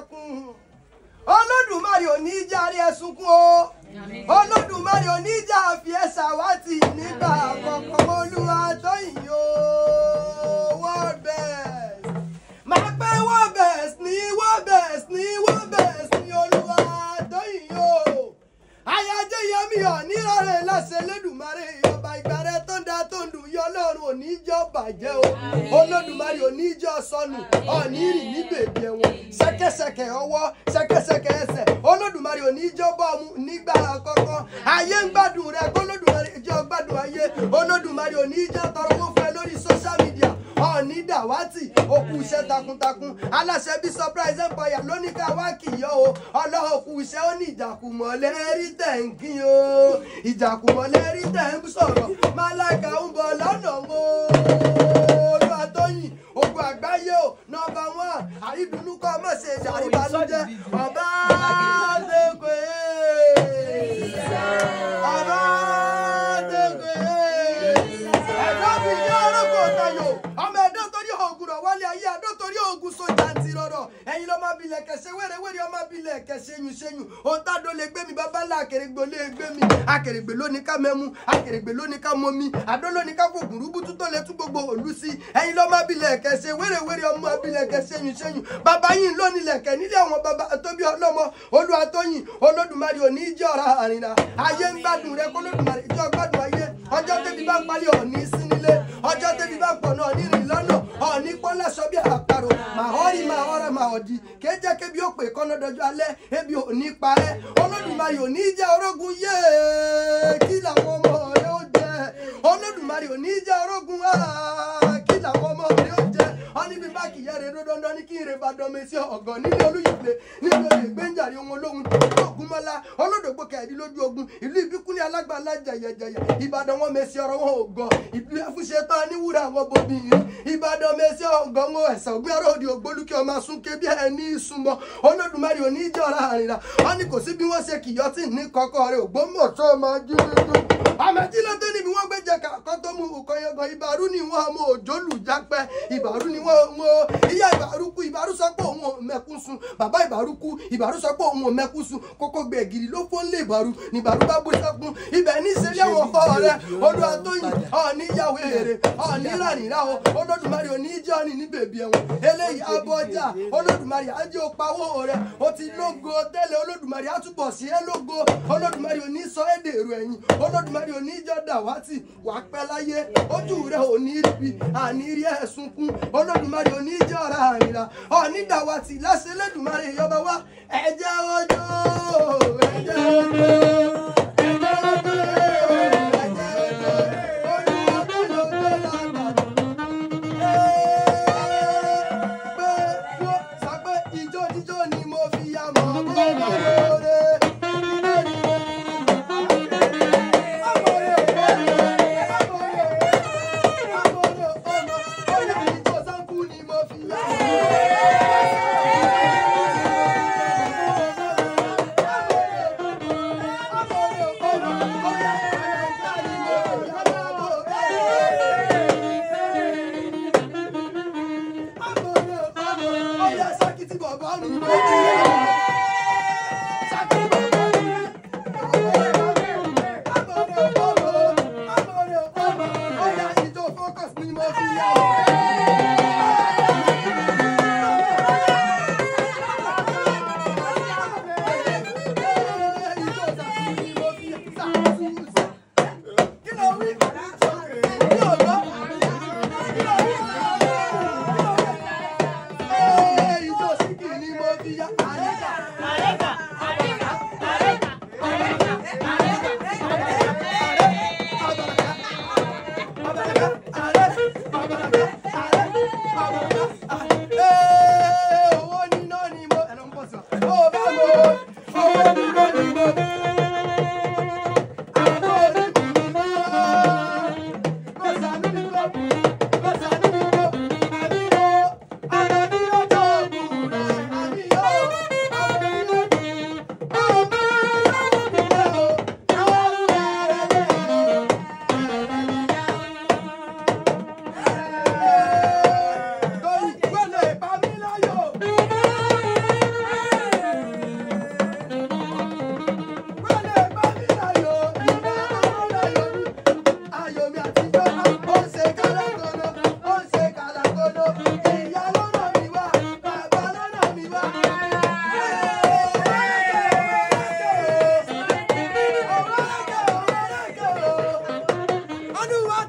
ẹkún olódùmarè ò ní í járe ẹsunkún o olódùmarè ò ní í já fi ẹ ṣàwátì nígbà àkọ́kọ́ olúwa tó yìn o world best máa pẹ́ world best ní world best ní world best ní olúwa tó yìn o ayájẹ́ yẹmi ọ̀ nírọ̀rẹ́ láṣẹ lẹ́dùnmarè ọba ìgbàrẹ́ tó ń da tó ń dùn yọ lọ́run ò ní jọ́ bàjẹ́ o olódùmarè ò ní jọ́ sọnù ọ̀ní rìn ní bèbí ẹ̀wọ̀n ṣẹ́kẹ́ṣẹkẹ̀ ọwọ́ ṣẹ́kẹ́ṣẹkẹ̀ ẹsẹ̀ olódùmarè ò ní jọ́ bọ́ọ̀mù nígbà àkọ́kọ́ ayé ń gbádùn rẹ olódùmarè jọ́ gbádùn ayé olódùmarè ò ní jọ́ tọrọ owó fún ẹ lórí social media ọ̀ní dàwátì òkú iṣẹ́ takuntakun aláṣẹ bí surprise empire lóní ká wá kìyọ́ o ọlọ́ọ̀kú iṣẹ́ ó ní ìjàkùmọ̀ lẹ́rí tẹ̀ ń kí o ìjàkùmọ̀ lẹ́rí tẹ̀ ń sọ̀rọ̀ máláìka ń bọ̀ lọ́nà o olúwa tóyìn ogun àgbáyé o nọmba one àrídùnnú kọ́ mọ̀ ṣe àríbànújẹ́ ọba ṣègbè ọba ṣègbè ẹ̀dọ́ mi ní orókò tayo ọmọ ẹ̀dọ́ torí oògùn rọ̀ wálé ayé ẹ̀dọ́ torí oògùn sójà ti rọrọ̀ ẹ̀yin ló máa bilẹ̀ kẹsẹ̀ wẹ́rẹ́wẹ́rẹ́ ọmọ bilẹ̀ kẹsẹ̀ yun ṣẹ́yun ohun tádó lè gbé mi bàbá ńlá akèrègbè lè gbé mi akèrègbè lóní ká mẹ́mu akèrègbè lóní ká mọ́mi àdó lóní ká fògùn rúbútú tó lè tún gbogbo òlú sí ẹ̀yin ló máa bilẹ̀ kẹsẹ̀ wẹ́rẹ́wẹ́rẹ́ ọmọ bilẹ̀ kẹsẹ̀ yun ṣẹ́yun bàbá yín lónìí lẹ̀kẹ́ nílé àwọn bàbá tóbi ọlọ́mọ olúwa tóyìn olódùmarè òní jẹ́ ọ̀rá àrìnà ayé ń gbádùn rẹ kólódùmarè ìjọ gbádùn ayé ọjọ́ tẹ́bi bá ń palẹ̀ ọ̀ní sí nílé ọjọ́ tẹ́bi bá ń pọ̀ náà nírìn lọ́nà ọ̀ní pọ́nlẹ́sọ bí àparò màhọ́rì màhọ́rẹ́ màhọ́dì kéjẹ́ kébi ó pè kọ́nà dọjọ́ alẹ́ ebi ò ní parẹ́ olódùmarè ò ní jẹ́ orógun yéé kí làwọn ọmọ rẹ ó jẹ olódùmarè ò ní jẹ́ orógun áá kí làwọn ọmọ rẹ ó jẹ ọ́ní bí bá kìí yẹ́rẹ́ dandan ní kí n rè bá dọ́mi sí ọ̀gàn nílé olúyìnbé nílé olè gbẹ́njàre ohun olóhun ìlú ògúnmọ́lá olódògbò kẹ̀ẹ́dì lójú ogun ìlú ìbíkúnlẹ̀ alágbàlá jẹ̀yẹ̀jẹ̀yẹ̀ ìbàdàn wọn mèsì ọ̀rọ̀ wọn ò gọ̀ ìlú ẹ̀fúnṣe tán níwúrà wọn bomi yìí ìbàdàn mèsì ọ̀gàn wọn ẹ̀sẹ̀ ògbé ọ̀rọ̀ òdì ògbólúkẹ́ ọmọ asúnké bí ẹni ìsúnmọ́ olódùmarè òní ìjọra àrìnrà wọn ni kò sí bí wọ́n ṣe kìyọ́ tí ní kọ́kọ́ rẹ̀ ògbómọ̀ṣọ́ máa jí dúdú àmẹ́jì ló dé níbi wọ́n gbé jẹ kàkọ́ tó mú òkòyọ̀gàn ìbàrú ni wọ́n ọmọ òjòlù jápẹ́ ìbàrú ni wọ́n mọ ìyá ìbàrú kú ìbàrú sọ pé òun ò mẹ́kún sun bàbá ìbàrú kú ìbàrú sọ pé òun ò mẹ́kún sun kókó gbẹ̀gìrì ló fó lé ìbàrú ni ìbàrú bá bó sẹ́kún ibẹ̀ ní ìṣẹ̀lẹ̀ àwọn ọkọ rẹ olúwa tó yìn ọ̀ọ́ni ìyàwó èrè ọ̀ọ́ni rànìrà o olódùmarè òní jẹ́ ọ̀nì ní bèbí ẹ̀wọ̀n eléyìí abọ́jà olódùmarè ajé òpawó rẹ o ti lógo tẹ́lẹ̀ olódùmarè àtúbọ̀ sí ẹ lógo olódùmarè òní sọ ẹ́ dèrò ẹ̀yìn olódùmarè òní jẹ́ dàwátì wà pẹ́ láyé ojú rẹ òní ríbi àní rí ẹ̀ sunkún olódùmarè òní jẹ́ ọ̀rá àrìnrà ọ̀ní dàwátì láṣẹ lẹ́dùmarè ìyọba wa ẹ̀jẹ̀ ọjọ́ ẹ̀jẹ̀ ọjọ́ ẹ̀jẹ̀ ọjọ́ ẹ̀jẹ̀ ọjọ́ olúwa tó lọ gbé lágbàdo pé wo sọ pé ijó jíjó ni mo fi ya mọ̀ bó bá lóore. olúwa